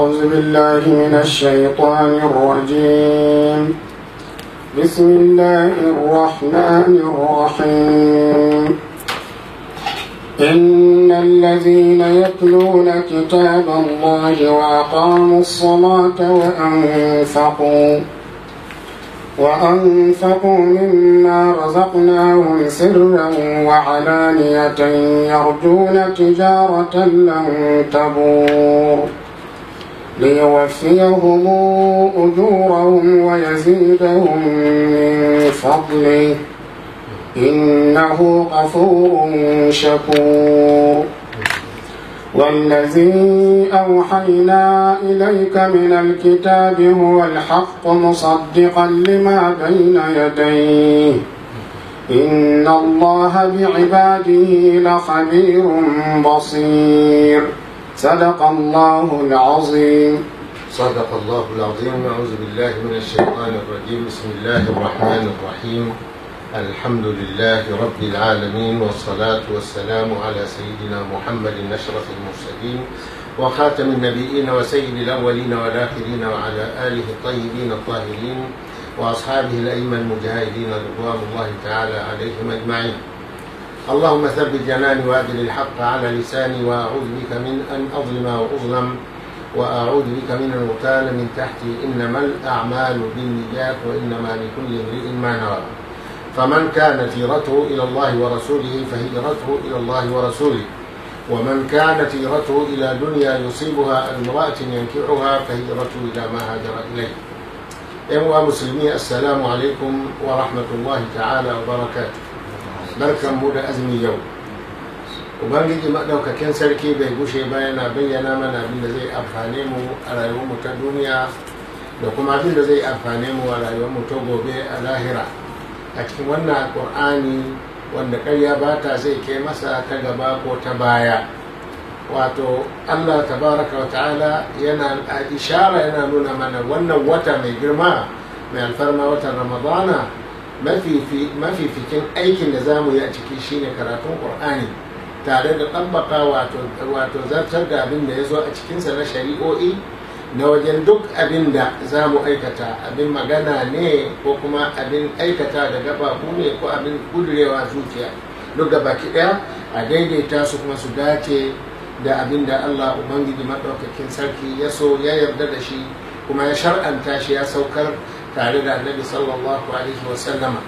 أعوذ بالله من الشيطان الرجيم بسم الله الرحمن الرحيم إن الذين يتلون كتاب الله وأقاموا الصلاة وأنفقوا وأنفقوا مما رزقناهم سرا وعلانية يرجون تجارة لن تبور ليوفيهم أجورهم ويزيدهم من فضله إنه غفور شكور والذي أوحينا إليك من الكتاب هو الحق مصدقا لما بين يديه إن الله بعباده لخبير بصير صدق الله العظيم صدق الله العظيم أعوذ بالله من الشيطان الرجيم بسم الله الرحمن الرحيم الحمد لله رب العالمين والصلاة والسلام على سيدنا محمد أشرف المرسلين وخاتم النبيين وسيد الأولين والآخرين وعلى آله الطيبين الطاهرين وأصحابه الأئمة المجاهدين رضوان الله تعالى عليهم أجمعين اللهم ثبت جناني وأدل الحق على لساني وأعوذ بك من أن أظلم وأظلم وأعوذ بك من أن أغتال من تحتي إنما الأعمال بالنيات وإنما لكل امرئ ما نوى فمن كانت هجرته إلى الله ورسوله فهجرته إلى الله ورسوله ومن كانت هجرته إلى دنيا يصيبها امرأة ينكحها فهجرته إلى ما هاجر إليه أيها مسلمين السلام عليكم ورحمة الله تعالى وبركاته barkan mu da azumi yau ubangiji maɗaukakin sarki bai gushe ba yana bayyana mana abin da zai amfane mu a rayuwarmu ta duniya da kuma abin da zai amfane mu a rayuwarmu ta gobe a lahira a cikin wannan alƙur'ani wanda ƙarya ba ta zai kai masa ta gaba ko ta baya wato allah tabaraka wa ta'ala yana a ishara yana nuna mana wannan wata mai girma mai alfarma watan ramadana mafificin aikin da za mu yi a ciki shine karatun ƙur'ani tare da ɗabbaka wato zartar da abin da ya zo a cikinsa na shari'o'i na wajen duk abin da za mu aikata abin magana ne ko kuma abin aikata da gababu ne ko abin kudurewa zuciya duk da baki ɗaya a daidaita su kuma su dace da abin da allah ubangiji maɗaukakin sarki ya so ya yarda da shi kuma ya shar'anta shi ya saukar tare da annabi sallallahu alaihi wasallama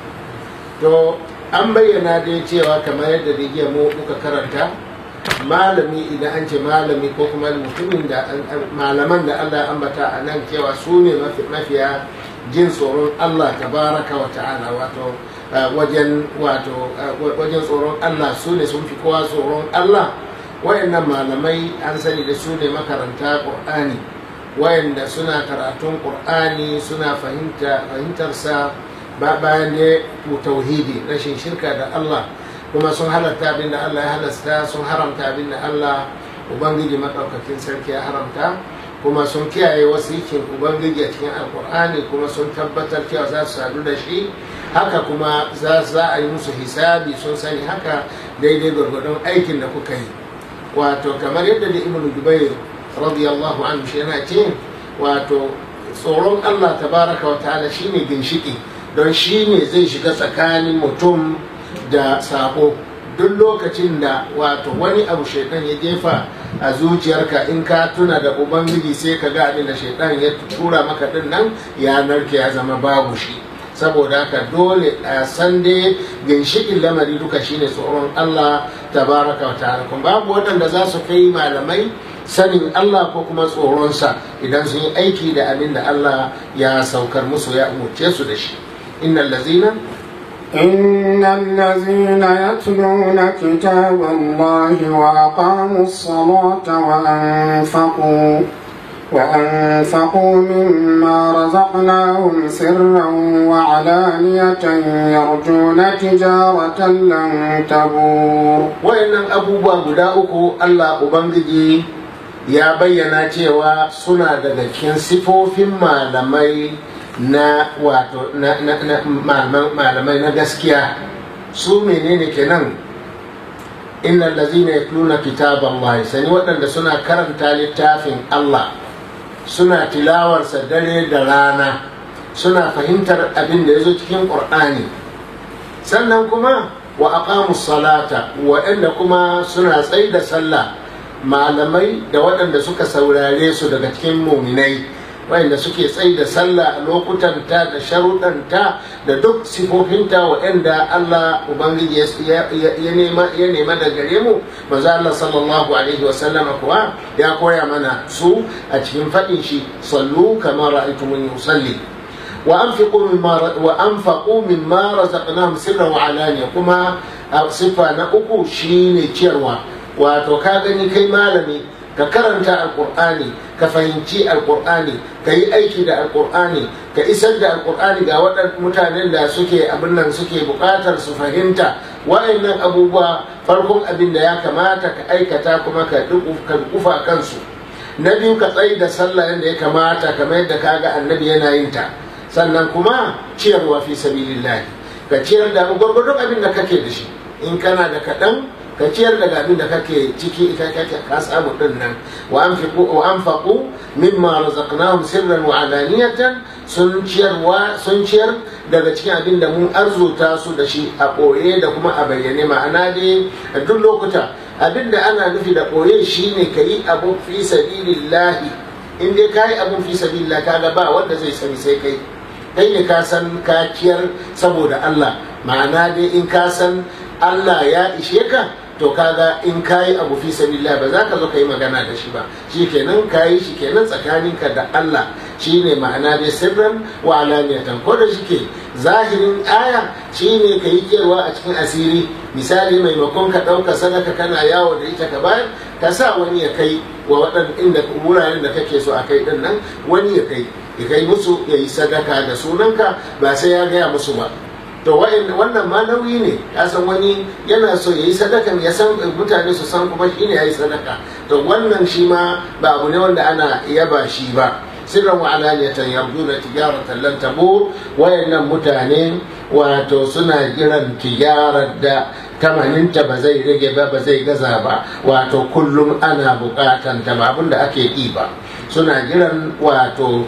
to an bayyana dai cewa kamar yadda da mu muka karanta malami idan an ce malami ko kuma mutumin da malaman da Allah ya ambata a nan cewa su ne mafiya jin tsoron Allah tabaraka wa ta'ala wato wajen wato wajen tsoron Allah su ne sun fi kowa tsoron Allah wayannan malamai an sani da su ne makaranta Qur'ani wayanda suna karatun Qur'ani suna fahimtarsa bayan da tauhidi rashin shirka da Allah kuma sun halatta abin da Allah ya halasta sun haramta abin da Allah Ubangiji maɗaukakin sarki ya haramta kuma sun kiyaye wasikin Ubangiji a cikin Alƙur'ani kuma sun tabbatar cewa za su sadu da shi haka kuma za a yi musu hisabi sun sani haka daidai gwargwadon aikin da kuka yi wato kamar yadda da ibnu jubair radiyallahu anhu shi yana ce wato tsoron Allah tabaraka wa ta'ala shine ginshiki don shi ne zai shiga tsakanin mutum da sako duk lokacin da wato wani abu shaitan ya jefa a zuciyarka in ka tuna da ubangiji sai ka ga abin da shaitan ya tura maka din nan ya narke ya zama babu shi saboda haka dole a san dai ginshikin lamari duka shine tsoron Allah tabaraka wa ta'ala kuma babu waɗanda za su kai malamai sanin Allah ko kuma tsoronsa idan sun yi aiki da abin da Allah ya saukar musu ya umurce su da shi innal lazina إن الذين يتلون كتاب الله وأقاموا الصلاة وأنفقوا وأنفقوا مما رزقناهم سرا وعلانية يرجون تجارة لن تبور وإن أبو guda uku Allah Ubangiji ya bayyana cewa suna daga cikin sifofin malamai na wato na, na, na malamai na gaskiya su menene kenan innal ladzina yatluna kitaballahi sani waɗanda suna karanta littafin Allah suna tilawarsa dare da rana suna fahimtar abin da ya zo cikin ƙur'ani sannan kuma wa aqamu salata waɗanda kuma suna tsaye da sallah malamai da waɗanda suka saurare su daga cikin muminai waɗanda suke tsaye da sallah a lokutanta da sharuɗanta da duk sifofinta waɗanda Allah Ubangiji ya nema da gare mu maza Allah sallallahu alaihi wasallama kuwa ya koya mana su a cikin faɗin shi sallu kamar ra'aytumuni usalli وأنفقوا مما وأنفقوا مما رزقناهم سرا وعلانية كما صفة نأكو شيني تشيروا wato ka gani kai malami ka karanta alkur'ani ka fahimci alkur'ani ka yi aiki da alkur'ani ka isar da alkur'ani ga waɗannan mutanen da suke abin nan suke buƙatar su fahimta wa'annan abubuwa farkon abin da ya kamata ka aikata kuma ka kufa kansu na biyu ka tsayi da sallah yadda ya kamata kamar yadda kaga annabi yana yin ta sannan kuma ciyarwa fi sabilillahi ka ciyar da gwargwadon abin da kake da shi in kana da kaɗan ka ciyar daga abin da kake ciki ita kake ka samu din nan wa anfiqu wa anfaqu mimma razaqnahum sirran wa alaniyatan sun ciyarwa sun ciyar daga cikin abin da mun arzuta su da shi a ɓoye da kuma a bayyane ma'ana dai a duk lokuta abin da ana nufi da ɓoye shine ka yi abu fi sabilillahi in dai ka yi abun fi sabilillah kaga ba wanda zai sani sai kai kai ne ka san ka ciyar saboda Allah ma'ana dai in ka san Allah ya ishe ka to kaga in kayi abu fi sabilillah ba za ka zo ka yi magana da shi ba shi kenan kayi shi kenan tsakaninka da Allah shine ma'ana dai sirran wa alaniyatan ko da shike zahirin aya shine ka yi kewa a cikin asiri misali maimakon ka ɗauka sadaka kana yawo da ita ka bayar ka sa wani ya kai wa waɗanda inda wuraren da kake so a kai ɗin nan wani ya kai ya kai musu ya yi sadaka da sunanka ba sai ya gaya musu ba to wannan ma nauyi ne ya san wani yana so ya yi sadaka ya san mutane su san kuma shi ne ya yi sadaka to wannan shi ma ba abu ne wanda ana yaba shi ba sirran wa alaniyatan yarduna tijaratan lan tabur wayannan mutane wato suna jiran tijarar da tamaninta ba zai rage ba ba zai gaza ba wato kullum ana bukatan ta ba abinda ake yi ba suna jiran wato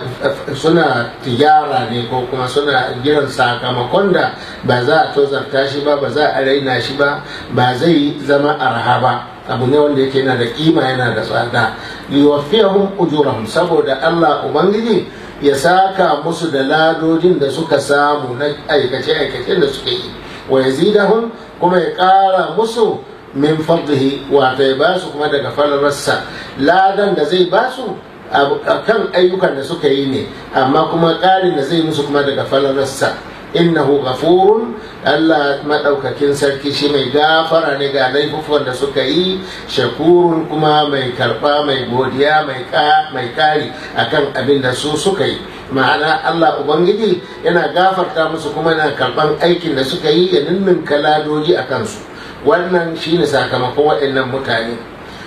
suna tijara ne ko kuma suna jiran sakamakon da ba za a tozarta shi ba ba za a raina shi ba ba zai zama arha ba abu ne wanda yake yana da kima yana da tsada liwafiyahum ujurahum saboda Allah ubangiji ya saka musu da ladodin da suka samu na aikace aikace da suke yi wa yazidahum kuma ya kara musu min fadlihi wato ya basu kuma daga falararsa ladan da zai basu kan ayyukan da suka yi ne amma kuma ƙarin da zai musu kuma daga falararsa innahu ghafurun Allah madaukakin sarki shi mai gafara ne ga laifukan da suka yi shakurun kuma mai karba mai godiya mai mai kari akan abin da su suka yi ma'ana Allah ubangiji yana gafarta musu kuma yana karban aikin da suka yi ya ninninka ladoji a kansu wannan shine sakamakon waɗannan mutane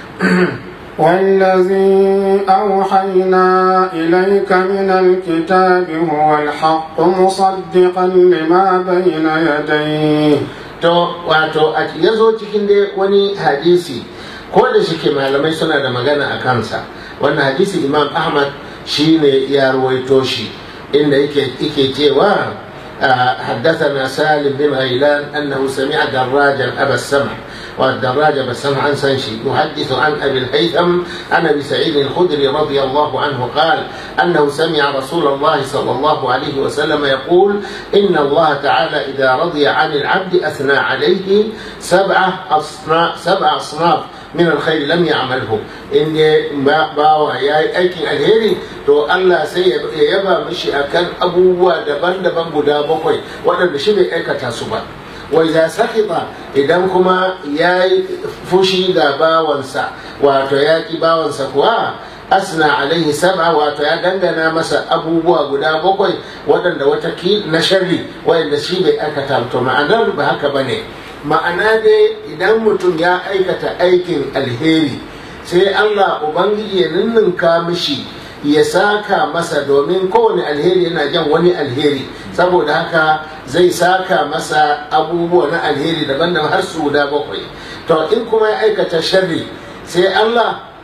والذي أوحينا إليك من الكتاب هو الحق مصدقا لما بين يديه to wato a ya zo cikin dai wani hadisi ko da shike malamai suna da magana a kansa wannan hadisi imam ahmad shine ya ruwaito shi inda yake cewa حدثنا سالم بن غيلان أنه سمع دراجا أبا السمع والدراج أبا السمع عن سنشي يحدث عن أبي الهيثم عن أبي سعيد الخدري رضي الله عنه قال أنه سمع رسول الله صلى الله عليه وسلم يقول إن الله تعالى إذا رضي عن العبد أثنى عليه سبعة أصناف سبع أصناف min alkhairi lam ya'malhu in ne bawa yayi aikin alheri to Allah sai ya yaba mishi akan abubuwa daban-daban guda bakwai waɗanda shi bai aikata su ba wa idza sakita idan kuma yayi fushi ga bawansa wato ya ki bawansa kuwa asna alaihi sab'a wato ya dangana masa abubuwa guda bakwai waɗanda wata na sharri waɗanda shi bai aikata to ma'anar ba haka bane ma'ana dai idan mutum ya aikata aikin alheri sai Allah Ubangiji ya ninninka mishi ya saka masa domin kowane alheri yana jan wani alheri saboda haka zai saka masa abubuwa na alheri daban-daban har su guda bakwai to in kuma ya aikata sharri sai Allah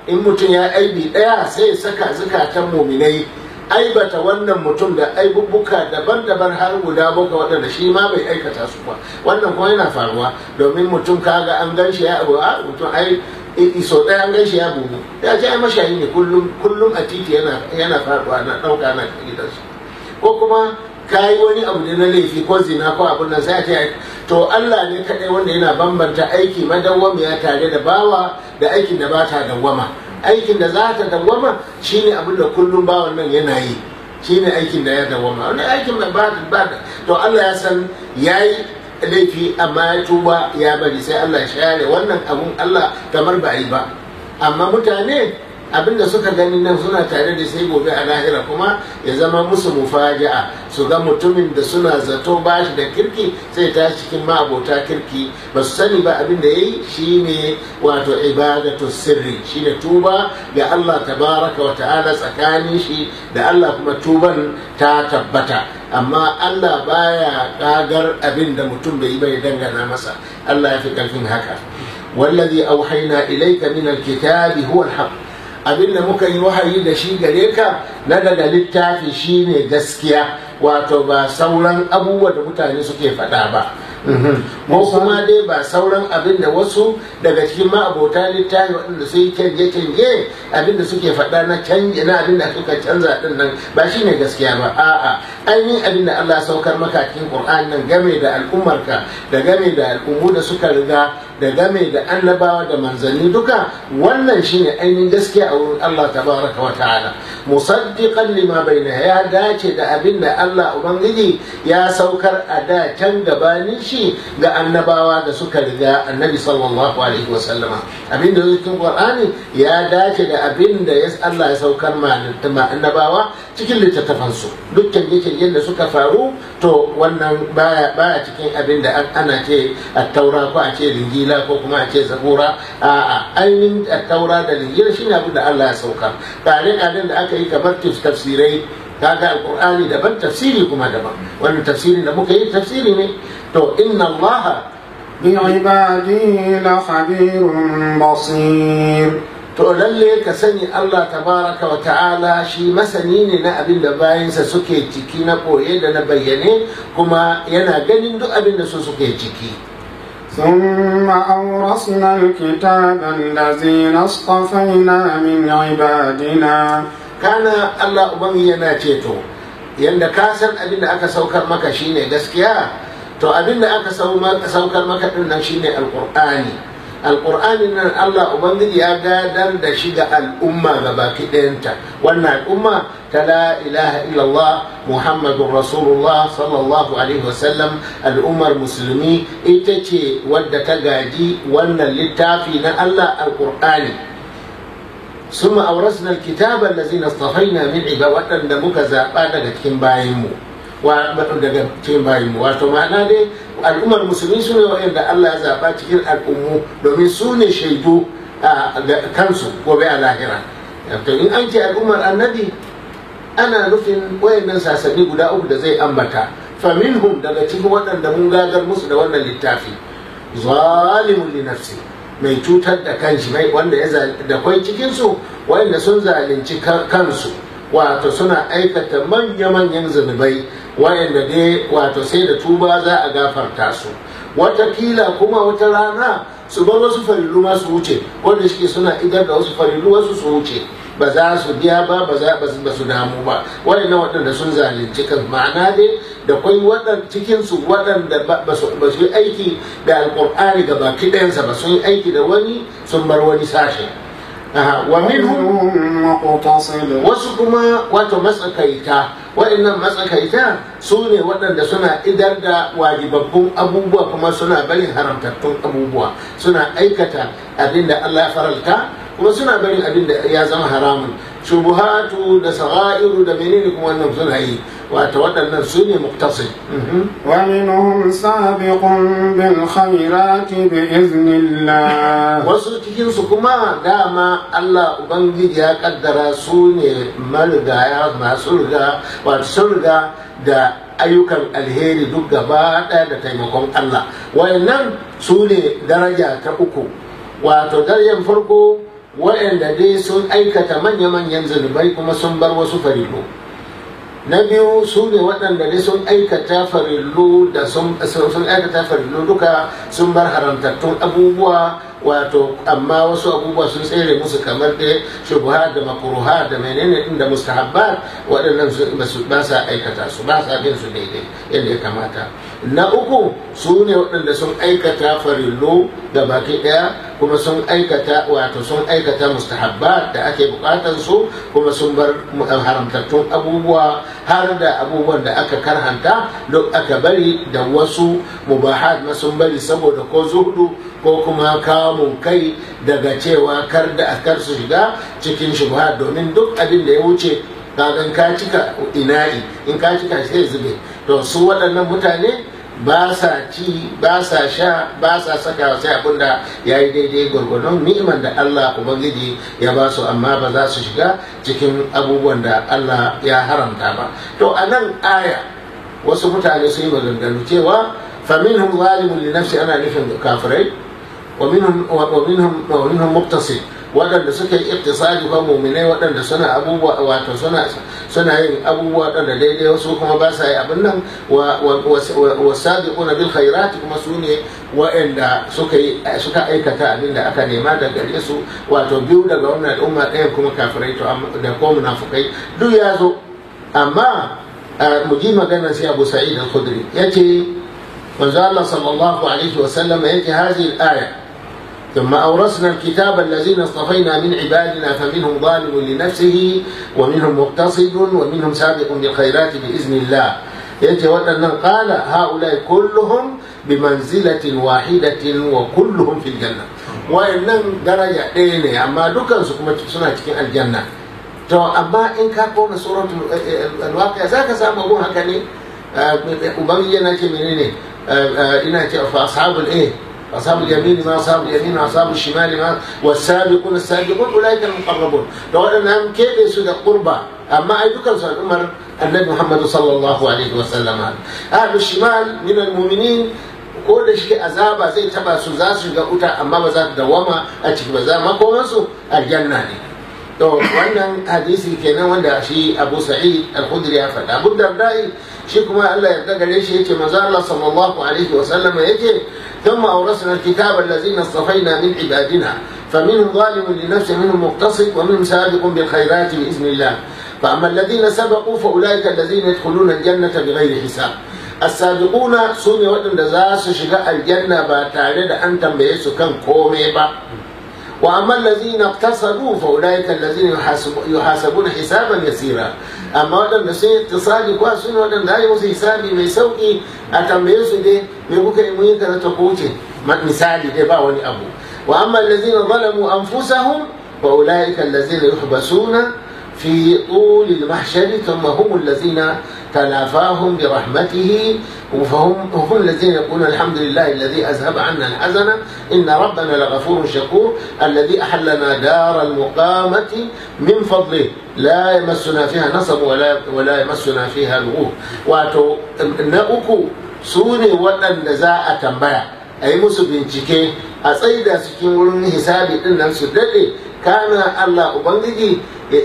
in mutum ya aibi ɗaya sai ya saka zukatan muminai aibata wannan mutum da aibubbuka daban-daban har guda bakwai waɗanda shi ma bai aikata su ba wannan kuma yana faruwa domin mutum kaga an gan shi ya abu a mutum ai iso ɗaya an gan shi ya bugu ya ce ai mashayi ne kullum a titi yana faruwa na ɗauka na gidansu ko kuma ka yi wani abu ne na laifi ko zina ko abin nan sai a ce to Allah ne kaɗai wanda yana bambanta aiki madawwamiya tare da bawa da aikin da ba ta dawwama aikin da za ta dawwama shine abin da kullum bawan nan yana yi shine aikin da ya dawwama wani aikin da ba ba to Allah ya san yayi laifi amma ya tuba ya bari sai Allah ya share wannan abun Allah kamar ba yi ba amma mutane abinda suka gani nan suna tare da sai gobe a lahira kuma ya zama musu mufaja'a su ga mutumin da suna zato ba shi da kirki sai ta cikin ma'abota kirki ba su sani ba abin da ya yi shine wato ibadatu sirri shine tuba ga Allah tabaraka wa ta'ala tsakanin shi da Allah kuma tuban ta tabbata amma Allah baya kagar abin da mutum bai yi bai dangana masa Allah ya fi karfin haka wallazi auhayna ilayka min alkitabi huwa alhaq abin da muka yi wahayi da shi gare ka na daga littafi shine gaskiya wato ba sauran abubuwa da mutane suke faɗa ba ko kuma dai ba sauran abin da wasu daga cikin ma'abota littafi waɗanda su yi canje-canje abin da suke faɗa na canje na abin da suka canza ɗin nan ba shi ne gaskiya ba a'a ainihin abin da Allah saukar maka cikin Qur'an nan game da al'ummarka da game da al'ummu da suka riga da game da annabawa da manzanni duka wannan shine ainihin gaskiya a wurin Allah tabaraka wa ta'ala musaddiqan lima baina ya dace da abin da Allah ubangiji ya saukar a da can gabanin shi ga annabawa da suka riga annabi sallallahu alaihi wa sallama abin da cikin Qur'ani ya dace da abin da Allah ya saukar ma annabawa cikin littattafansu duk canje-canjen da suka faru to wannan baya baya cikin abin da ana ce at-taura ko a ce linjila ko kuma a ce zabura a ainihin at-taura da linjila shine abin da Allah ya sauka tare abin da aka yi kamar tafsirai kaga alqur'ani daban tafsiri kuma daban wannan tafsirin da muka yi tafsiri ne to inna Allah بعباده لخبير بصير to lalle ka sani Allah tabaraka wa ta'ala shi masani ne na abin da bayansa suke ciki na koye da na bayyane kuma yana ganin duk abin da su suke ciki ثم أورثنا الكتاب الذين اصطفينا من عبادنا kana Allah ubangi yana ceto yanda ka san abin da aka saukar maka shine gaskiya to abin da aka saukar maka din nan shine alqur'ani alƙur'anin nan Allah Ubangiji ya gadar da shi ga al'umma ga baki ɗayanta wannan al'umma ta la ilaha illallah Muhammadun Rasulullah sallallahu alaihi wasallam al'ummar musulmi ita ce wadda ta gaji wannan littafi na Allah alƙur'ani ثم أورثنا الكتاب الذين اصطفينا من عباد waɗanda muka zaɓa daga cikin bayanmu daga cikin bayinmu wato ma'ana dai al'ummar musulmi su ne waɗanda Allah ya zaɓa cikin al'ummu domin su ne shaidu a kansu gobe a lahira to in an ce al'ummar annabi ana nufin wayannan sasanni guda uku da zai ambata faminhum daga cikin waɗanda mun gagar musu da wannan littafi zalimun li nafsi mai cutar da kanshi mai wanda ya da kwai cikinsu wayanda sun zalunci kansu wato suna aikata manya-manyan zunubai wayanda dai wato sai da tuba za a gafarta su watakila kuma wata rana su bar wasu farillu ma su wuce wanda shi suna idar da wasu farillu wasu su wuce ba za su biya ba ba za ba su damu ba waɗannan waɗanda sun zalunci kan ma'ana dai da kwai waɗanda cikin su waɗanda ba su yi aiki da alƙur'ani ga baki ɗayansa ba sun yi aiki da wani sun bar wani sashe wa minhum wasu kuma wato matsakaita waɗannan matsakaita su ne waɗanda suna idar da wajibabbun abubuwa kuma suna barin haramtattun abubuwa suna aikata abin da Allah ya faralta kuma suna barin abin da ya zama haramun shubuhatu da saga'iru da menene kuma wannan suna yi wato waɗannan su ne muktasid ومنهم سابق بالخيرات بإذن الله wasu cikinsu kuma dama Allah Ubangiji ya kaddara su ne marigaya masu riga wato sun riga da ayyukan alheri duk gaba ɗaya da taimakon Allah wayannan su ne daraja ta uku wato darajar farko waɗanda dai sun aikata manya-manyan zunubai kuma sun bar wasu farillu na biyu su ne waɗanda dai sun aikata farillu da sun aikata farillu duka sun bar haramtattun abubuwa wato amma wasu abubuwa sun tsere musu kamar da shubuha da makruha da menene din da mustahabbat waɗannan ba sa aikata su ba sa bin su daidai yadda ya kamata na uku su ne waɗanda sun aikata farillo da baki ɗaya kuma sun aikata wato sun aikata mustahabbat da ake bukatar su kuma sun bar haramtattun abubuwa har da abubuwan da aka karhanta duk aka bari da wasu mubahat ma sun bari saboda ko zuhudu ko kuma kamun kai daga cewa kar da kar su shiga cikin shubha domin duk abin da ya wuce kagan ka cika ina'i in ka cika sai zube to su waɗannan mutane ba sa ci ba sa sha ba sa saka sai abin da ya yi daidai gwargwadon ni'imar da Allah Ubangiji ya ba su amma ba za su shiga cikin abubuwan da Allah ya haramta ba to a nan aya wasu mutane sun yi maganganu cewa faminhum zalimun li nafsi ana nufin kafirai ومنهم ومنهم ومنهم مقتصد waɗanda suka yi iktisadi fa muminai waɗanda suna abubuwa wato suna suna yin abubuwa waɗanda daidai wasu kuma ba sa yi abin nan wa sabiquna bil khairati kuma su ne waɗanda suka yi suka aikata abin da aka nema da gare su wato biyu daga wannan al'umma ɗayan kuma kafirai to da ko munafukai duk ya zo amma mu ji maganar sai Abu Sa'id al-Khudri yace manzo Allah sallallahu alaihi wa sallam yace hadhihi al-aya ثم أورثنا الكتاب الذين اصطفينا من عبادنا فمنهم ظالم لنفسه ومنهم مقتصد ومنهم سابق بالخيرات بإذن الله يأتي وأن قال هؤلاء كلهم بمنزلة واحدة وكلهم في الجنة وإن درجة دين أما دكان سنة الجنة to amma in ka kona suratul alwaqiya zaka samu abun haka ne ubangiji yana ce menene ina ce fa ashabul eh أصحاب اليمين ما أصحاب اليمين وأصحاب الشمال ما والسابقون السابقون أولئك المقربون لو أن كيف يسود قربة أما أي دكان سؤال عمر النبي محمد صلى الله عليه وسلم أهل الشمال من المؤمنين ko da shi azaba zai taba su za su ga wuta amma ba za ta dawama a ciki ba za makomansu aljanna ne to wannan hadisi kenan wanda shi Abu Sa'id Al-Khudri ya faɗa Abu Dardai shi kuma Allah ya gare shi yake manzo Allah sallallahu alaihi wa sallam yake ثم أورثنا الكتاب الذين اصطفينا من عبادنا فمنهم ظالم لنفسه منهم مقتصد ومنهم سابق بالخيرات بإذن الله فأما الذين سبقوا فأولئك الذين يدخلون الجنة بغير حساب السابقون سوني وأن دزاس شقاء الجنة باتارد أن تنبيسوا كان كومي با وأما الذين اقتصدوا فأولئك الذين يحاسب يحاسبون حسابا يسيرا أما وأن سي اتصالي كواسون وأن داي musu hisabi mai sauki a tambaye su dai me kuka yi mun kaza ta kuce misali dai ba wani abu wa amma allazina zalamu anfusahum fa ulaika allazina yuhbasuna في طول المحشر ثم هم الذين تلافاهم برحمته فهم هم الذين يقولون الحمد لله الذي أذهب عنا الحزن إن ربنا لغفور شكور الذي أحلنا دار المقامة من فضله لا يمسنا فيها نصب ولا ولا يمسنا فيها لغوب واتو نأكو سوني ودن زاء تنبيا أي musu bincike a tsaida su cikin wurin hisabi din nan su daɗe kana Allah Ubangiji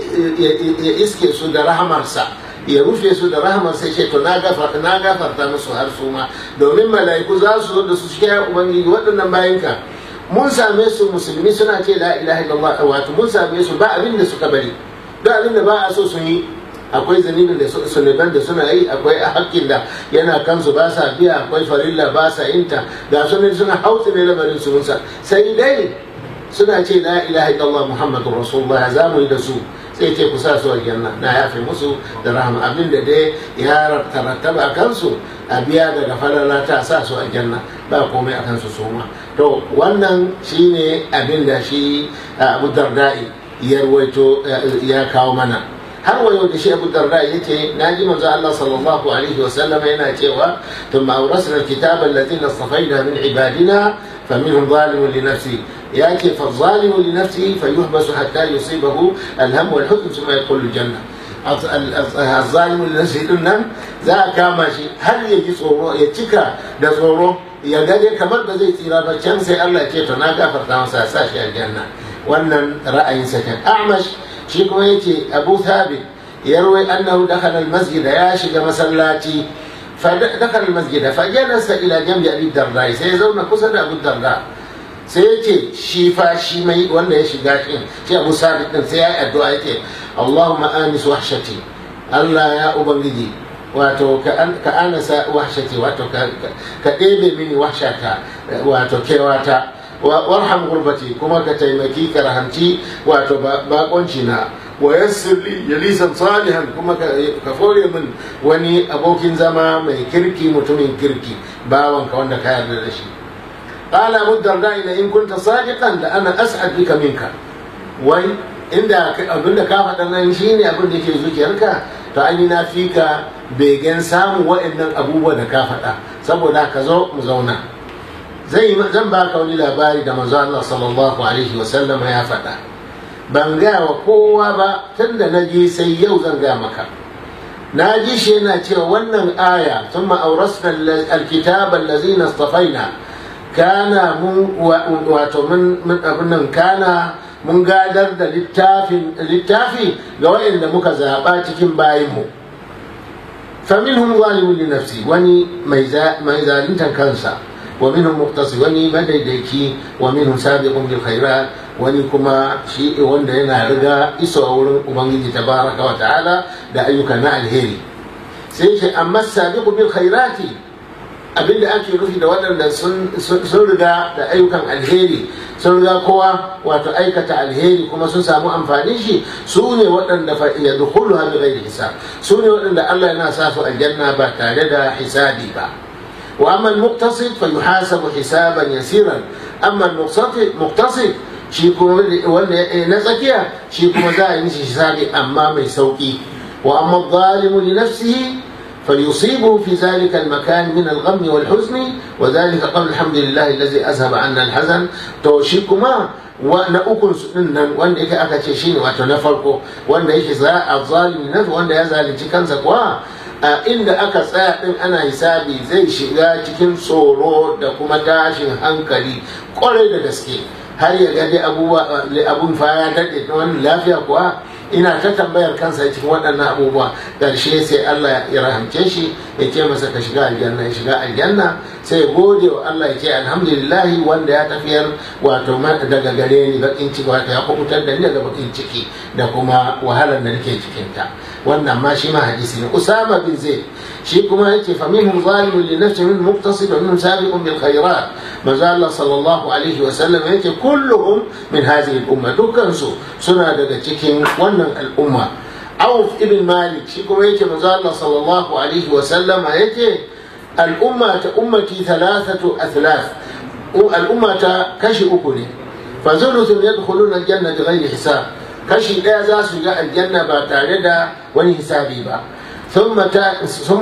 ya iske su da rahamarsa ya rufe su da rahamarsa ce to na gafarta na gafarta musu har su ma domin mala'iku za su zo da su cikin Ubangiji waɗannan bayanka mun same su musulmi suna ce la ilaha illallah wato mun same su ba abin da suka bari duk abin da ba a so sun yi akwai zanibin da sunuban da suna yi akwai hakkin da yana kansu ba sa biya akwai farilla ba sa inta ga sunan suna hautsi ne lamarin su musa sai dai suna ce la ilaha illallah muhammadur rasulullah za mu yi da su sai ce ku sa su aljanna na yafe musu da rahama abin da dai ya tarattaba a kansu a biya daga falala ta sa su aljanna ba komai a kansu su ma to wannan shine abin da shi abu dardai ya ruwaito ya kawo mana har wa yau da shi abu darda ya ce na ji manzo Allah sallallahu alaihi wa sallam yana cewa thumma awrasna alkitaba alladhina istafaina min ibadina faminhum zalimun li nafsi ya ce fa zalimu li nafsi fayuhbasu hatta yusibahu alham wal huzn thumma yadkhulu aljanna الظالم لنفسه din nan za a kama shi har ya ji tsoro ya cika da tsoro ya gane kamar da zai tsira ba can sai Allah ce to na gafarta masa sa shi aljanna wannan ra'ayinsa kan a'mash shi kuma yace abu thabit yarwai annahu dakhala al-masjid ya shiga masallaci فدخل المسجد فجلس الى جنب ابي الدرداء sai zauna kusa da abu darda sai ya ce shi fa shi mai wanda ya shiga shi shi abu sabit din sai ya yi addu'a yake Allahumma anis wahshati Allah ya ubangiji wato ka anasa wahshati wato ka ɗebe mini wahshata wato kewata warham gurbati kuma ka taimaki ka rahamci wato bakonci na wa yassir li jalisan salihan kuma ka fore min wani abokin zama mai kirki mutumin kirki bawanka wanda ka yarda da shi qala abu darda ina in kunta sadiqan da ana as'ad bika minka wai inda abinda ka faɗa nan shine abin da yake zuciyarka to an yi na fika begen samun wa'annan abubuwa da ka faɗa saboda ka zo mu zauna zai zan baka wani labari da manzo Allah sallallahu alaihi wa sallama ya faɗa ban gaya wa kowa ba tun da na ji sai yau zan gaya maka na ji shi yana cewa wannan aya thumma awrasna alkitaba allazina istafaina kana mun wato mun abin nan kana mun gadar da littafin littafi ga waɗanda muka zaɓa cikin bayinmu faminhum zalimun li nafsi wani mai zaluntan kansa wa minhum muqtasi wani madaidaici wa minhum sabiqun bil khairat wani kuma shi wanda yana riga iso a wurin ubangiji tabaraka wa ta'ala da ayyuka na alheri sai ce amma sabiqu bil khairati abinda ake nufi da waɗanda sun riga da ayyukan alheri sun riga kowa wato aikata alheri kuma sun samu amfanin shi su ne waɗanda fa ya dukulu ha bi hisab su ne waɗanda Allah yana sa su aljanna ba tare da hisabi ba wa amma al-muqtasid fa yuhasabu hisaban yasiran amma al-muqtasid shi kuma wanda na tsakiya shi kuma za a yi mishi hisabi amma mai sauki wa amma zalimu li nafsihi فليصيبه في ذلك المكان من الغم والحزن وذلك قبل الحمد لله الذي اذهب عنا الحزن to shi kuma na ukun su din nan wanda yake aka ce shine wato na farko wanda yake za a zalimi na wanda ya zalunci kansa kuwa a inda aka tsaya din ana hisabi zai shiga cikin tsoro da kuma tashin hankali kwarai da gaske har ya ga dai abubuwa abun fa ya daɗe wani lafiya kuwa ina ta tambayar kansa cikin waɗannan abubuwa ƙarshe sai Allah ya rahamce shi ya ce masa ka shiga aljanna ya shiga aljanna sai gode wa Allah ya ce alhamdulillahi wanda ya tafiyar wato daga gare ni bakin ciki wato ya kubutar da ni daga bakin ciki da kuma wahalar da nake cikinta wannan ma shi ma hadisi ne Usama bin Zaid shi kuma yake fa minhum zalimun li nafsihi min muqtasid wa minhum sabiqun bil khairat manzo Allah sallallahu alaihi wa sallam yake kulluhum min hadhihi al umma dukkan su suna daga cikin wannan al'umma Auf ibn Malik shi kuma yake manzo Allah sallallahu alaihi wa sallam yake al'umma ta ummati thalathatu athlath al'umma ta kashi uku ne fa zuluthun yadkhuluna al-janna bighayri hisab kashi daya za su ga aljanna ba tare da wani hisabi ba ثم تا ثم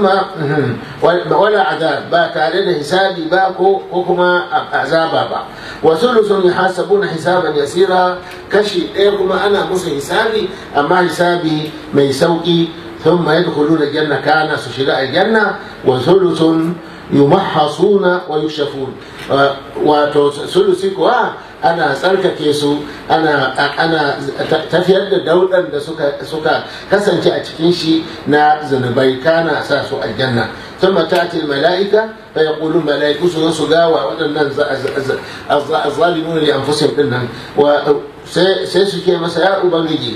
ولا عذاب با tare da hisabi ba ko kuma azaba ba wa thuluthun yahasabuna hisaban yasira kashi ɗaya kuma ana musu hisabi amma hisabi mai sauki ثم يدخلون الجنة كان سشراء الجنة وثلث يمحصون ويكشفون وثلث kuwa ana tsarkake su ana ana tafiyar da daudan da suka suka kasance a cikin shi na zunubai kana sa su aljanna ثم تأتي الملائكة فيقولون ملائكة سجاوى وأن الظالمون لأنفسهم إنهم وسيسكي مساء أبنجي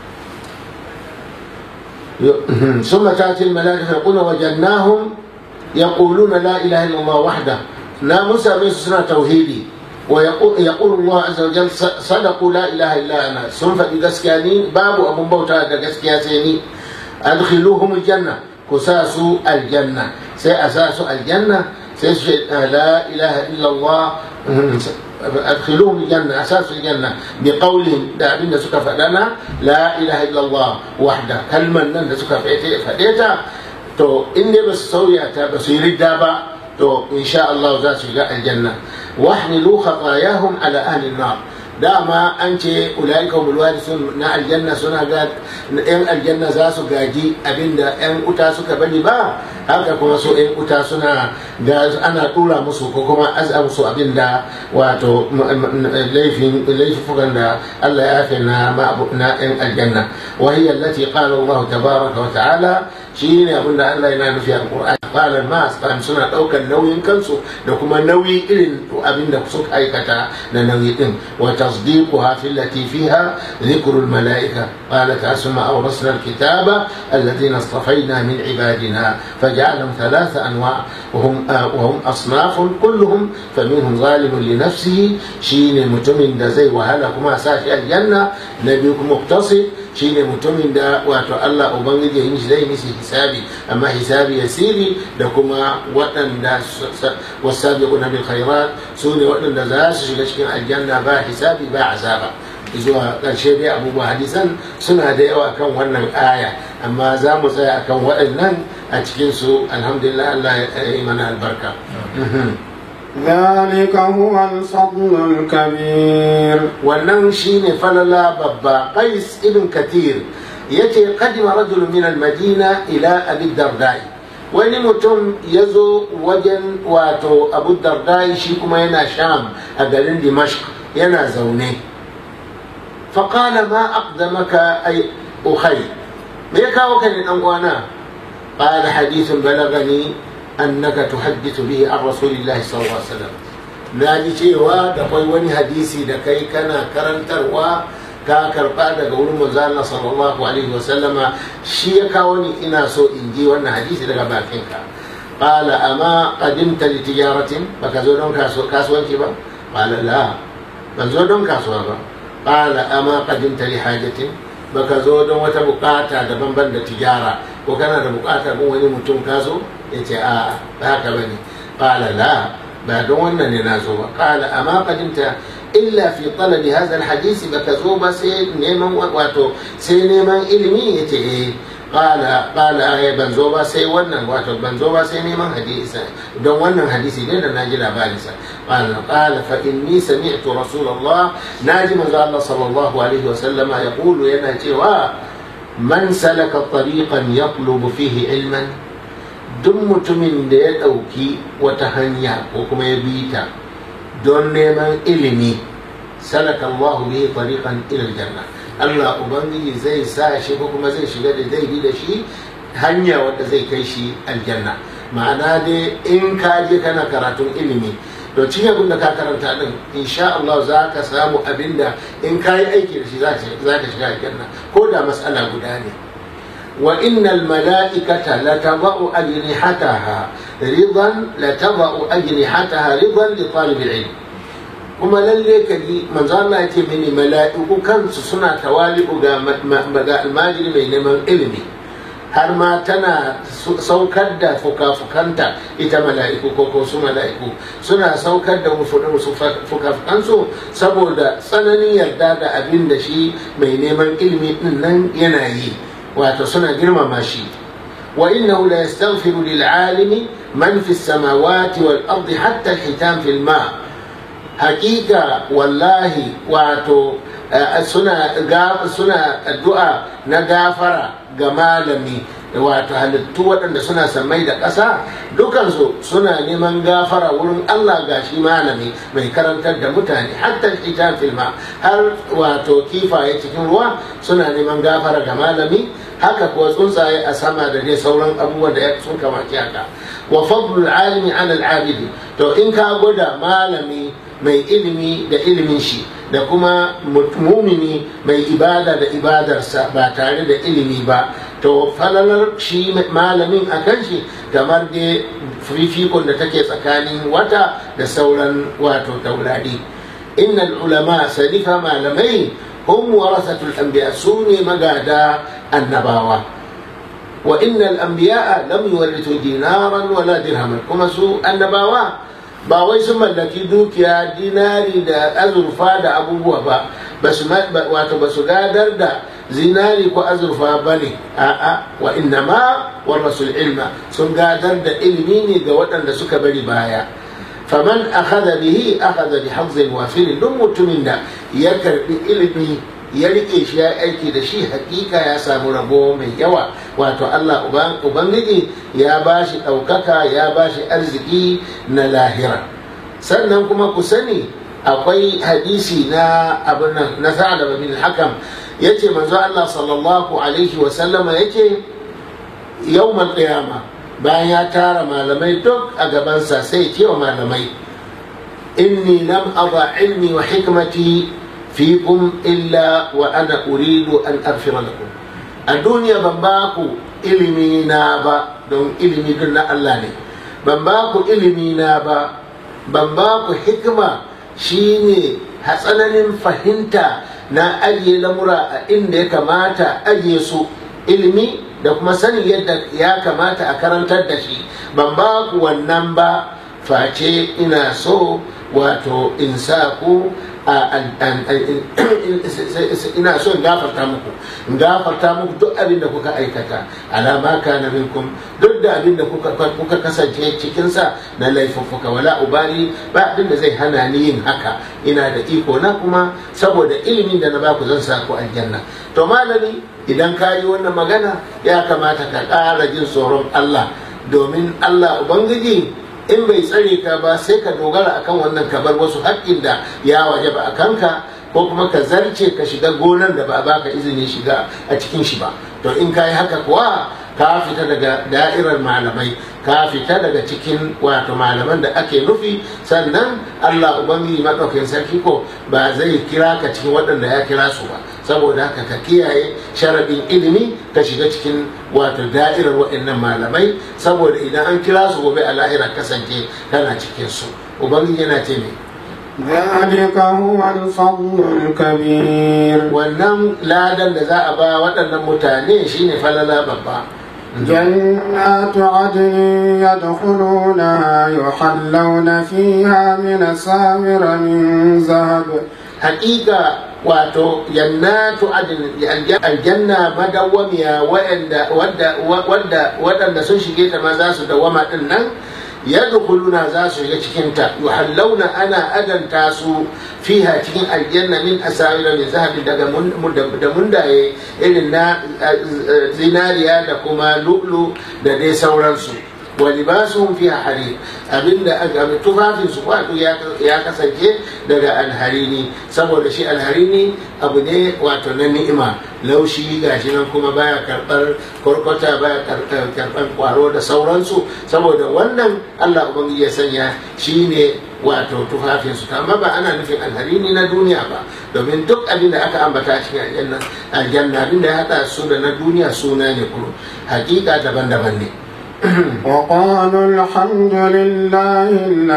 ثم تأتي الملائكة يقولون وجدناهم يقولون لا إله إلا الله وحده لا موسى من سنة توحيدي ويقول الله عز وجل صدقوا لا إله إلا أنا ثم بقسكانين باب أبو بوتا قسكياسيني أدخلوهم الجنة كساسوا الجنة سيأساسوا الجنة سيشهد لا إله إلا الله أدخلوهم الجنة أساس الجنة بقولهم دابين سكا فلنا لا إله إلا الله وحده كلمة نن سكا فديتا تو إني بس سويتا بس يريد دابا تو إن شاء الله ذات الجنة واحملوا خطاياهم على أهل النار dama an ce ulaika humul warisun na aljanna suna ga yan aljanna za su gaji abinda yan uta suka bari ba haka kuma su yan uta suna ga ana tura musu ko kuma azza musu abinda wato laifin laifukan da Allah ya yafe na na yan aljanna wa hiya allati qala Allah tabaraka wa ta'ala shine abinda Allah yana nufi a Qur'ani qala mas kan suna daukar nauyin kansu da kuma nauyi irin abinda suka aikata da nauyi din wa تصديقها في التي فيها ذكر الملائكة قالت ثم أورثنا الكتاب الذين اصطفينا من عبادنا فجعلهم ثلاث أنواع وهم وهم أصناف كلهم فمنهم ظالم لنفسه شين متمن دا زي وهلك ما ساشي الجنة نبيكم مقتصد shine mutumin da wato Allah ubangiji yin shi zai misi hisabi amma hisabi yasiri da kuma waɗanda wasabiquna bil khairat su ne waɗanda za su shiga cikin aljanna ba hisabi ba azaba zuwa ƙarshe dai abubuwa hadisan suna da yawa kan wannan aya amma za mu tsaya akan waɗannan a cikin su alhamdulillah Allah ya yi mana albarka ذلك هو الفضل الكبير wannan shine falala babba qais ibn kathir yace qadima rajul min al-madina ila abi dardai wani mutum ya zo wajen wato abu dardai shi kuma yana sham a garin dimashq yana zaune faƙala ma aqdamaka ay ukhay me ya kawo ka ne dan uwana qala hadithun balagani annaka tuhaddithu bihi an rasulillahi sallallahu alaihi wasallam na ji cewa da kwai wani hadisi da kai kana karantarwa ka karba daga wurin manzo Allah sallallahu alaihi wasallama shi ya kawo ni ina so in ji wannan hadisi daga bakinka qala ama qadimta li tijaratin baka zo don kasuwanci ba qala la ban zo don kasuwa ba qala ama qadimta li hajatin baka zo don wata bukata daban-ban da tijara ko kana da bukatar mun wani mutum ka zo ya ce a ba haka bane qala la ba don wannan ne na zo ba qala amma qadimta illa fi talabi hadha alhadisi baka zo ba sai neman wato sai neman ilimi yace eh qala qala ai ban zo ba sai wannan wato ban zo ba sai neman hadisi don wannan hadisi ne da naji labarin sa qala qala fa inni sami'tu rasulullah naji manzo Allah sallallahu alaihi wa sallama yaqulu yana cewa man salaka tariqan yatlubu fihi ilman duk mutumin da ya ɗauki wata hanya ko kuma ya bi ta don neman ilimi salaka Allahu bihi tariqan ila aljanna Allah ubangiji zai sa shi ko kuma zai shiga da zai bi da shi hanya wadda zai kai shi aljanna ma'ana dai in ka je kana karatun ilimi to cikin abin da ka karanta din insha Allah za ka samu abin da in ka yi aiki da shi za ka shiga aljanna ko da matsala guda ne وإن الملائكة لتضع أجنحتها رضا لتضع أجنحتها رضا لطالب العلم kuma lalle ka ji manzo Allah ya ce mini mala'iku kansu suna tawali'u ga almajiri mai neman ilimi har ma tana saukar da fuka-fukanta ita mala'iku ko ko su mala'iku suna saukar da fuka-fukansu saboda tsananin yarda da abin da shi mai neman ilimi din nan yana yi wato suna girmama shi wa innahu la yastaghfiru lil alimi man fi samawati wal ardi hatta al-hitam fil ma hakika wallahi wato suna suna addu'a na gafara ga malami wato halittu waɗanda suna sammai da ƙasa dukansu suna neman gafara wurin Allah ga shi malami mai karantar da mutane hatta ita filma har wato kifaye cikin ruwa suna neman gafara ga malami haka kuwa tsuntsaye a sama da dai sauran abubuwan da sun kamaci haka wa fadlul alimi ala al-abidi to in ka gwada malami mai ilimi da ilimin shi da kuma mumini mai ibada da ibadarsa ba tare da ilimi ba to falalar shi malamin a kan shi kamar da fifikon da take tsakanin wata da sauran wato taurari innal ulama sadifa malamai hum warasatul anbiya su ne magada annabawa wa innal anbiya lam yuwarrithu dinaran wala dirhaman kuma su annabawa ba wai sun mallaki dukiya dinari da azurfa da abubuwa ba wato ba su gadar da zinari ko azurfa ba ne a'a wa inna ma warasul ilma sun gadar da ilimi ne ga waɗanda suka bari baya faman akhadha bihi akhadha bi hazzin wafilin duk mutumin da ya karbi ilimi ya rike shi ya aiki da shi hakika ya samu rabo mai yawa wato Allah ubangiji ya bashi ɗaukaka ya bashi arziki na lahira sannan kuma ku sani akwai hadisi na abin nan na sa'ad bin hakam yace manzo Allah sallallahu alaihi wa sallama yake yawmal qiyama bayan ya tara malamai duk a gabansa sai ce wa malamai inni lam ada ilmi wa hikmati fikum illa wa ana uridu an aghfira lakum a duniya ban ba ku ilimi na ba don ilimi duk na Allah ne ban ba ku ilimi na ba ban ba ku hikima shine hatsananin fahimta na ajiye lamura a inda ya kamata ajiye su ilimi da kuma sanin yadda ya kamata a karantar da shi ban ba ku wannan ba face ina so wato in sa ku ina so in gafarta muku in gafarta muku duk abin da kuka aikata alama kana minkum duk da abin da kuka kasance cikinsa na laifuffuka wala ubali ba abin da zai hana ni yin haka ina da iko na kuma saboda ilimin da na baku zan sa ku aljanna to malami idan ka yi wannan magana ya kamata ka ƙara jin tsoron Allah domin Allah ubangiji in bai tsare ka ba sai ka dogara akan wannan ka bar wasu haƙƙin da ya waje ba a kanka ko kuma ka zarce ka shiga gonar da ba a baka izini shiga a cikin shi ba to in ka yi haka kuwa ka fita daga da'irar malamai ka fita daga cikin wato malaman da ake nufi sannan Allah ubangiji maɗaukakin sarki ko ba zai kira ka cikin waɗanda ya kira su ba saboda haka ka kiyaye sharaɗin ilimi ka shiga cikin wato da'irar waɗannan malamai saboda idan an kira su gobe a lahira kasance kana cikin su ubangiji yana ce ne ذلك هو الفضل الكبير wannan ladan da za a ba waɗannan mutane shine falala babba جنات عدن يدخلونها يحلون فيها من أساور من ذهب haƙiƙa wato jannatu adin aljanna madawwamiya waɗanda sun shige ta ma za su dawama ɗin nan yadkhuluna za su shiga cikin ta yuhallawna ana adanta su fiha cikin aljanna min asawira min zahabi daga da mundaye irin na zinariya da kuma lu'lu da dai sauransu wa libasuhum fiha harir abinda aka tufafin su wato ya kasance daga alharini saboda shi alharini abu ne wato na ni'ima laushi gashi nan kuma baya karbar korkota baya karbar kwaro da sauransu saboda wannan Allah ubangiji ya sanya shine wato tufafin su amma ba ana nufin alharini na duniya ba domin duk abin da aka ambata cikin aljanna aljanna abin da ya hada su da na duniya suna ne kuma hakika daban-daban ne وقالوا الحمد لله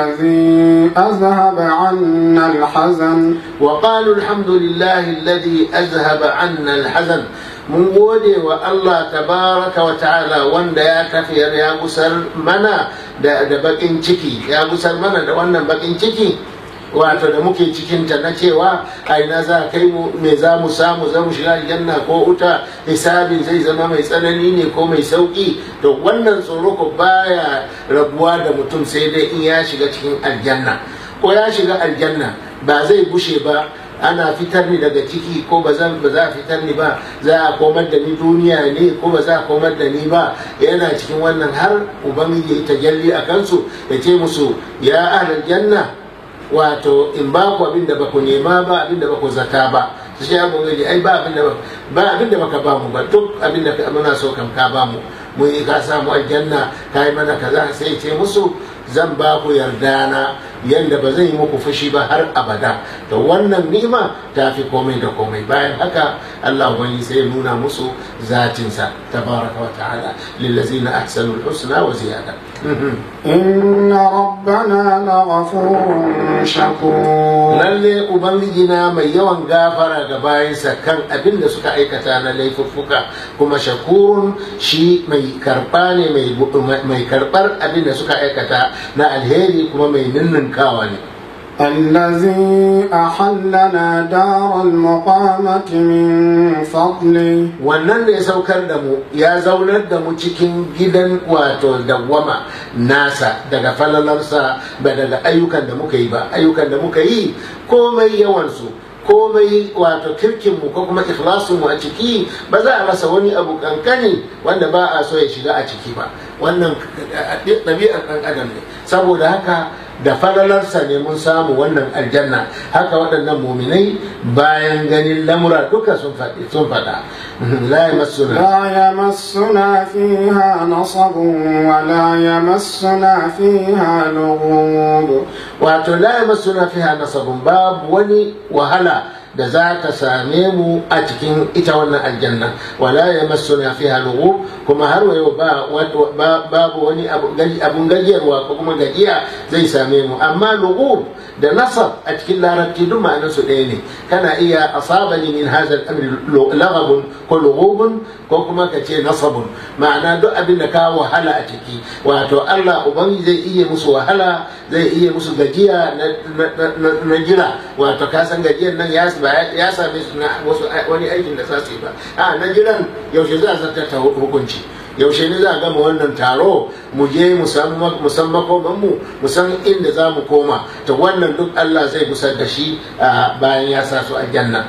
الذي أذهب عنا الحزن وقالوا الحمد لله الذي أذهب عنا الحزن mun gode wa Allah tabaraka wa ta'ala wanda ya tafiyar ya gusar mana da bakin ciki ya gusar mana da wannan bakin ciki wato da muke cikinta na cewa a ina za kai mu me za mu samu za mu shiga aljanna ko wuta hisabin zai zama mai tsanani ne ko mai sauki to wannan tsoro ko baya rabuwa da mutum sai dai in ya shiga cikin aljanna ko ya shiga aljanna ba zai bushe ba ana fitar ni daga ciki ko ba za a fitar ni ba za a komar da ni duniya ne ko ba za a komar da ni ba yana cikin wannan har ubangiji ya tajalli a kansu ya ce musu ya ahlal janna wato in ba ku abin da ba ku nema ba abin da ba ku zata ba su shi abu gaji ai ba abin da ba abin da baka ba mu ba duk abin da muna so kam ka ba mu mun yi ka samu aljanna ka yi mana kaza sai ce musu zan ba ku yarda na yanda ba zan yi muku fushi ba har abada to wannan ni'ima ta fi komai da komai bayan haka Allah wani sai ya nuna musu zatinsa tabaraka wa ta'ala lillazina ahsanul husna wa ziyada إن ربنا لغفور شكور lalle ubangijina mai yawan gafara ga bayansa kan abin da suka aikata na laifuffuka kuma shakurun shi mai karba ne mai karbar abin da suka aikata na alheri kuma mai ninninkawa ne الذي أحلنا دار المقامة من فضله wannan da ya saukar da mu ya zaunar da mu cikin gidan wato dawwama nasa daga falalarsa ba daga ayyukan da muka yi ba ayyukan da muka yi komai yawansu komai wato kirkinmu ko kuma ikhlasinmu a ciki ba za a rasa wani abu kankani wanda ba a so ya shiga a ciki ba wannan ɗabi'ar ɗan adam ne saboda haka da falalarsa ne mun samu wannan aljanna haka waɗannan muminai bayan ganin lamura duka sun faɗi sun faɗa la yamassuna لا يمسنا فيها نصب ولا يمسنا فيها لغوب wato la yamassuna fiha nasabun babu wani wahala da za ta same mu a cikin ita wannan aljanna wala yamassuna fiha lughub kuma har wa yau ba ba- babu wani abu- gaji- abun gajiyarwa ko kuma gajiya zai same mu amma lughub da nasab a cikin larabci duk ma'anar su ɗaya ne kana iya asabani min hadha al-amri laghabun ko lughubun ko kuma ka ce nasabun ma'ana duk abin da ka wahala a ciki wato Allah ubangi zai iya musu wahala zai iya musu gajiya na, na- na- na jira wato ka san gajiyar nan ya ba ya same su na wasu wani aikin da za su yi ba a na jiran yaushe za a zartar ta hukunci yaushe ne za a gama wannan taro mu je mu san makoman mu mu san inda za mu koma to wannan duk Allah zai gusar da shi a bayan ya sa su a janna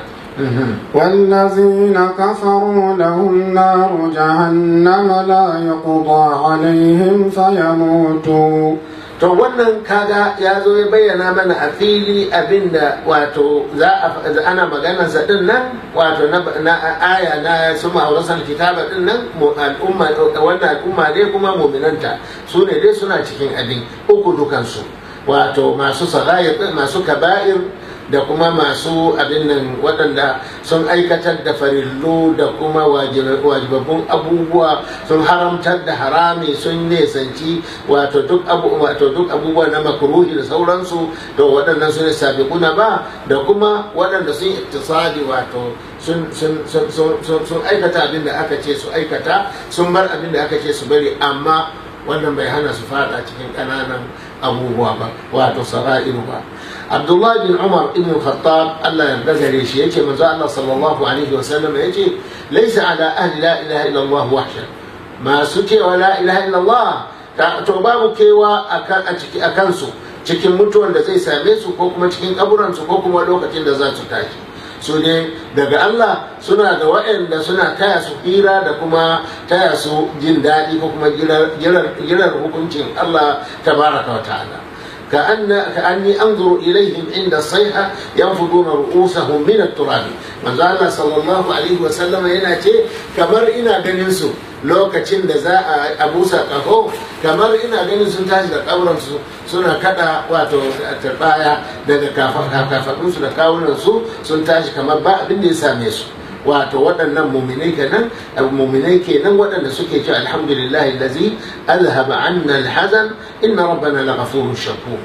والذين كفروا لهم نار جهنم لا يقضى عليهم فيموتوا to wannan kaga ya zo ya bayyana mana a fili abinda wato za a ana maganar sa din nan wato na, na aya na su ma'aurasar kitaba din nan mu- al'umma wannan al'umma dai kuma muminanta su ne dai suna cikin abin uku dukansu wato masu sarayir masu kaba'ir da kuma masu abin nan waɗanda sun aikatar da farillu da kuma wajibabbun abubuwa sun haramtar da harami sun nesanci wato duk abu wato duk abubuwa na makruhi da sauransu to waɗannan su ne sabiquna ba da kuma waɗanda sun iktisadi wato sun sun sun sun sun- sun aikata abin da aka ce su aikata sun bar abin da aka ce su bari amma wannan bai hana su fada cikin ƙananan abubuwa ba wato sara'iru ba abdullahi bin umar ibn khattab allah yarda gare shi yace manzo allah sallallahu alaihi wasallam yace laysa ala ahli la ilaha illallah wahsha masu cewa la ilaha illallah ta- to babu kewa akan a ciki akan su cikin mutuwan da zai same su ko kuma cikin kaburan su ko kuma lokacin da za su tashi su ne daga Allah suna da waɗanda suna taya su hira da kuma taya su jin daɗi ko kuma jirar hukuncin Allah tabaraka wa ta'ala كأن كأني أنظر إليهم عند الصيحة ينفضون رؤوسهم من التراب من الله صلى الله عليه وسلم هنا شيء كمر إنا جنسو لو كتشن دزاء أبو ساقه كمر إنا جنسو تاج لقبرن سو سنة كذا واتو تبايا daga kafaɗinsu da kawunansu sun tashi kamar ba abin da ya same su wato waɗannan muminai kenan muminai kenan waɗanda suke cewa alhamdulillah allazi alhaba anna alhazan inna rabbana laghafurun shakur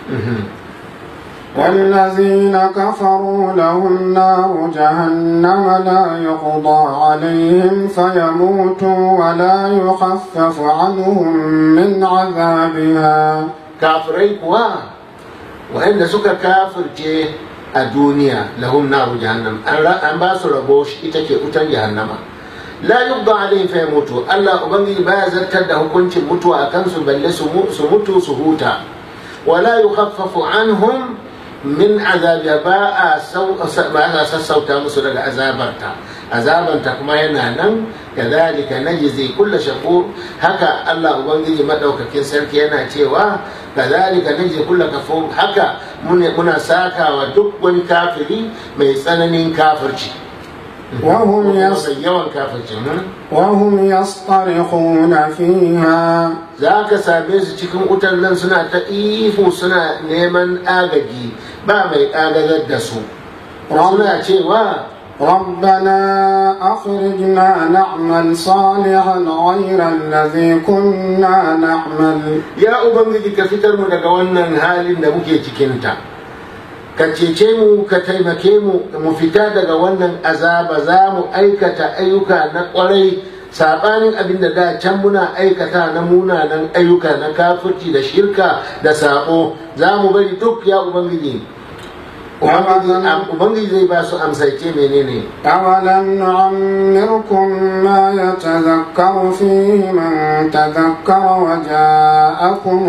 والذين كفروا لهم نار جهنم لا يقضى عليهم فيموتوا ولا يخفف عنهم من عذابها kafirai kuwa waɗanda suka kafirce a duniya lahum naru jahannam an ra- an ba su rabo shi ita ke wutan jahannama la yubda alaihim fa yamutu Allah ubangiji baya zartar da hukuncin mutuwa a kansu balle su mu- su mutu su huta wala yukhaffafu anhum min azabiya ba a sau- ba a sassauta musu daga azabarta azabanta kuma yana nan kadhalika najzi kullu shakur haka Allah ubangiji madaukakin sarki yana cewa kadhalika najzi kullu kafur haka mune- muna sakawa duk wani kafiri mai tsananin kafirci وهم Ko يص... mai yawan kafirci hmm? وهم يصطرخون فيها za ka same su cikin wutar nan suna ta ihu suna neman agaji ba mai agazar da su suna cewa ربنا أخرجنا نعمل صالحا غير الذي كنا نعمل ya ubangiji ka fitar mu daga wannan halin da muke cikinta ka cece mu ka taimake mu mu fita daga wannan azaba za mu aikata ayyuka na kwarai sabanin abin da da can muna aikata na munanan ayyuka na kafirci da shirka da sabo za mu bari duk ya ubangiji ubangiji zai ba su amsaice menene أولم نعمركم ما يتذكر فيه من تذكر وجاءكم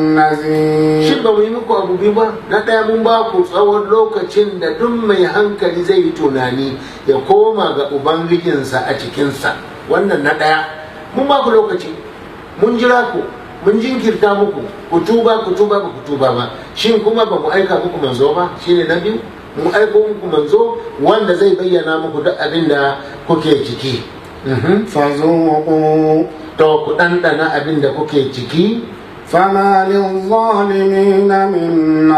النذير shin ba mu yi muku abu biyu ba na ɗaya mun ba ku tsawon lokacin da duk mai hankali zai yi tunani ya koma ga ubangijinsa a cikinsa wannan na ɗaya mun ba ku lokaci mun jira ku mun jinkirta muku ku tuba ku tuba ba ku tuba ba shin kuma ba mu aika muku manzo ba shine na biyu mu aiko muku manzo wanda zai bayyana muku duk abin da kuke ciki Mhm. فذوقوا to ku ɗanɗana abin da kuke ciki فما للظالمين من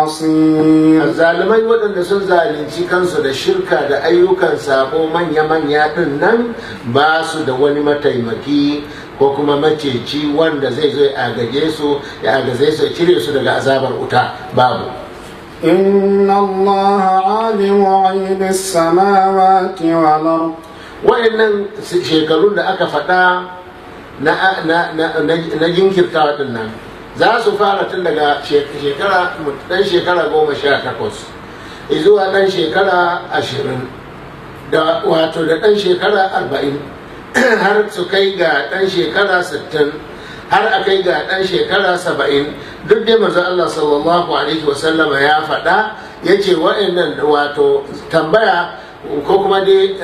نصير zalimai waɗanda sun zalunci kansu da shirka da ayyukan sabo manya-manya ɗin nan ba su da wani mataimaki ko kuma maceci wanda zai zo ya agaje su ya agaze su ya cire su daga azabar wuta babu إن الله عالم غيب السماوات والأرض wayannan shekarun da aka faɗa na, na, na, na, na jinkirtawa ɗin nan za su fara tun daga shekara ɗan shekara goma sha takwas zuwa ɗan shekara ashirin da wato da ɗan shekara arba'in har su kai ga ɗan shekara sittin har a kai ga ɗan shekara saba'in duk dai manzo Allah sallallahu alaihi wasallama ya faɗa ya ce wa'annan wato tambaya ko kuma dai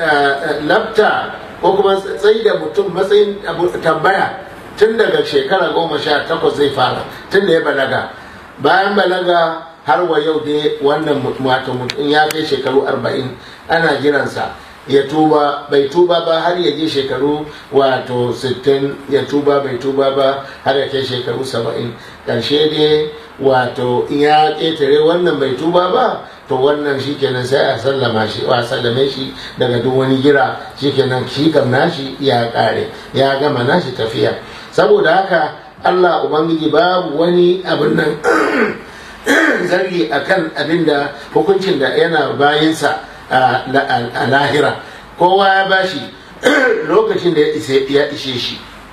labta ko kuma tsayi da mutum matsayin tambaya tun daga shekara goma sha takwas zai fara tun da ya balaga bayan balaga har wa yau dai wannan wato mutum ya kai shekaru arba'in ana jiransa ya tuba bai tuba ba har ya je shekaru wato 60 ya tuba bai tuba ba har ya kai shekaru 70 karshe dai wato ya ƙetare wannan bai tuba ba to wannan shikenan sai a sallama shi a sallame shi daga duk wani gira shikenan shi kam nashi ya ƙare ya gama nashi tafiya saboda haka Allah Ubangiji babu wani abin nan zargi akan abin da hukuncin da yana bayinsa a lahira kowa ya bashi lokacin da ya ishe shi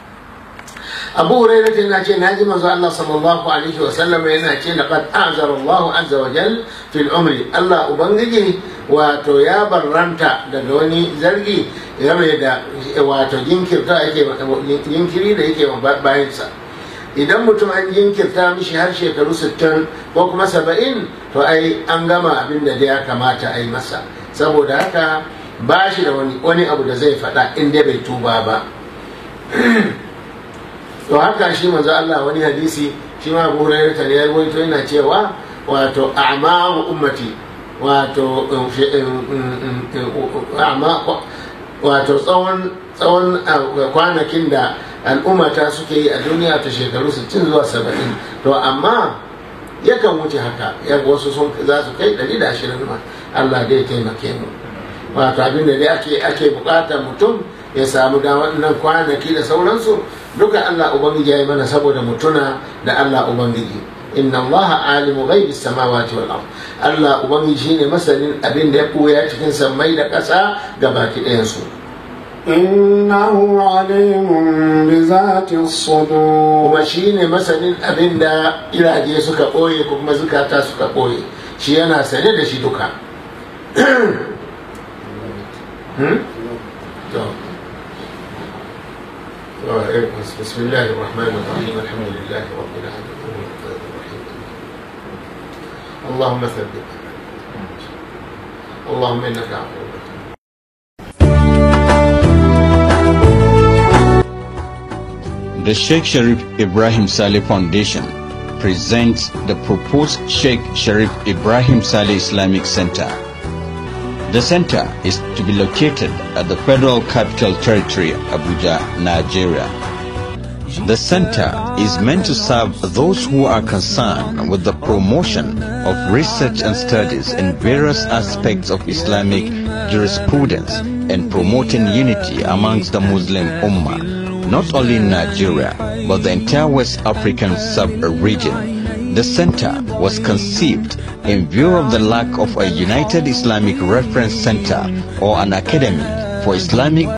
abu hurairah yana ce naji manzo Allah sallallahu alaihi wa sallam yana ce laqad a'zara Allah azza wa jal fil umri Allah ubangiji wato ya barranta daga wani zargi game da wato jinkirta yake jinkiri da yake bayansa idan mutum an jinkirta mishi har shekaru 60 ko kuma 70 to ai an gama abin da ya kamata a yi masa saboda haka ba shi da wani abu da zai faɗa in dai bai tuba ba to haka shi manzo Allah wani hadisi shi ma Abu Hurairah ta ya rawaito yana cewa wato a'maru ummati wato wato tsawon tsawon kwanakin da al'ummata suke yi a duniya ta shekaru 60 zuwa 70 to amma yakan wuce haka ya wasu sun za su kai 120 ma Allah dai taimake mu wato abin da dai ake ake bukatar mutum ya samu da wannan kwanaki da sauransu duka Allah ubangiji ya yi mana saboda mutuna da Allah ubangiji inna Allah alimu ghaibi samawati wal ard Allah ubangiji shine masanin abin da ya koya cikin sammai da ƙasa gabaki ɗayan su إنه عليم بذات الصدور kuma shine masanin abin da iraje suka ɓoye ko kuma zukata suka ɓoye shi yana sane da shi duka بسم الله الرحمن الرحيم الحمد لله رب العالمين الرحيم اللهم ثبت اللهم انك عفو The Sheikh Sharif Ibrahim Saleh Foundation presents the proposed Sheikh Sharif Ibrahim Saleh Islamic Center. The center is to be located at the Federal Capital Territory, Abuja, Nigeria. The center is meant to serve those who are concerned with the promotion of research and studies in various aspects of Islamic jurisprudence and promoting unity amongst the Muslim Ummah, not only in Nigeria, but the entire West African sub-region. The center was conceived in view of the lack of a united Islamic reference center or an academy for Islamic